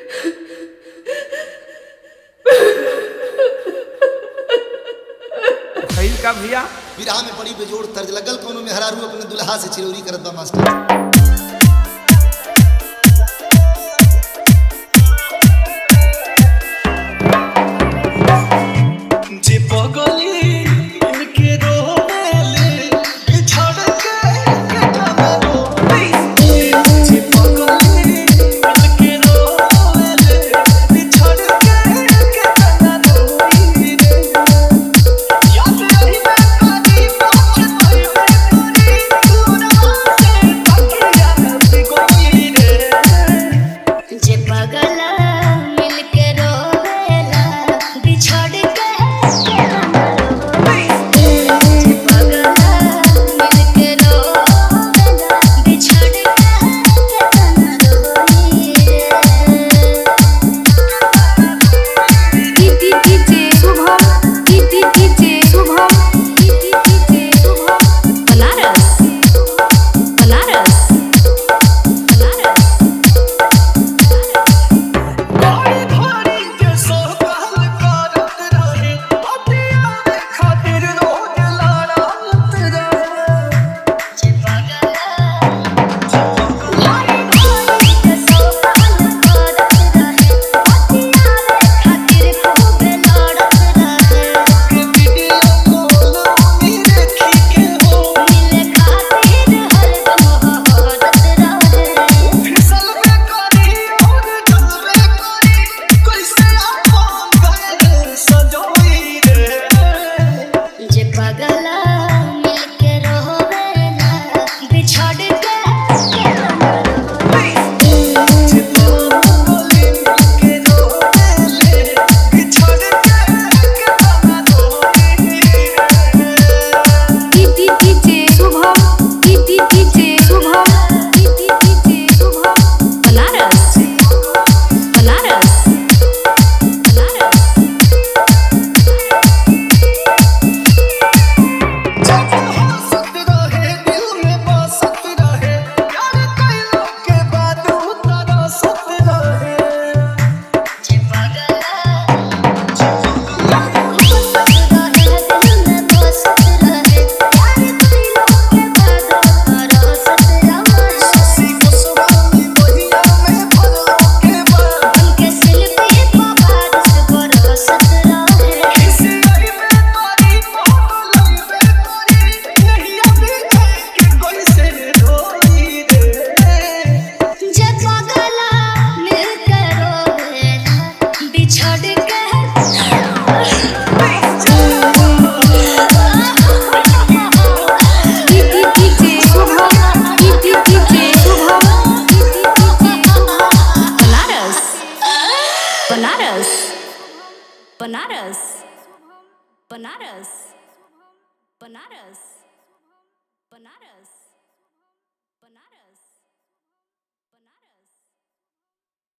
खैल का भैया विराह में बड़ी बेजोड़ तर्ज लगल कोनो में हरारू अपने दुल्हा से चिरौरी करत बा मास्टर जे पगली इनके रोले बिछड़ के केतना रोले जे पगली इनके रोले बिछड़ के केतना रोई रे याद रही मैं कभी पहुंच गई मैं तेरी दूरवा से तकिया न कोई रे जे पगला मिलके रोवेला बिछड़ के केतना रोवे जे पगला मिलके रोवेला बिछड़ के केतना रोई TT TJ Shubham TT TJ Shubham TT TJ Shubham Banaras Banaras Banaras गाड़ी भाड़ी के सोहल करत रहे अतिया में खातिर रोज लड़त रहे जे पगला भारी भारी के सोहल करत रहे अतिया रे खातिर खूब लड़त रहे के वीडियो कॉल में देखी के हो मिले खातिर हरदम हहरत रहे फिसल में करी और जल में करी कैसे अपन घर सजोई रे जे पगला मिलके रोवेला बिछड़ के केतना रोवे जे पगली के रोले बिछड़ के केतना रोई रे TT TJ Shubham TT TJ Shubham TT TJ Shubham Banaras Banaras Banaras जब हंसत रहे दिल में बसत रहे यार कैलो के बाद तरसत रहे जे पगला बसत रहे दिल में बसत रहे यार कइलो के बाद तरसत रहे सी कुसुमानी बहिया में भरलो के बाद उनके शिल्पी बारिश बरसत रहे किसी आई में तारी मोहन लई में तारी नहीं अभी के कोई से रोई रे जे पगला मिलके रोवेला बिछड़ के TT TJ Shubham TT TJ Shubham TT TJ Shubham Banaras Banaras Banaras Banaras Banaras Banaras Banaras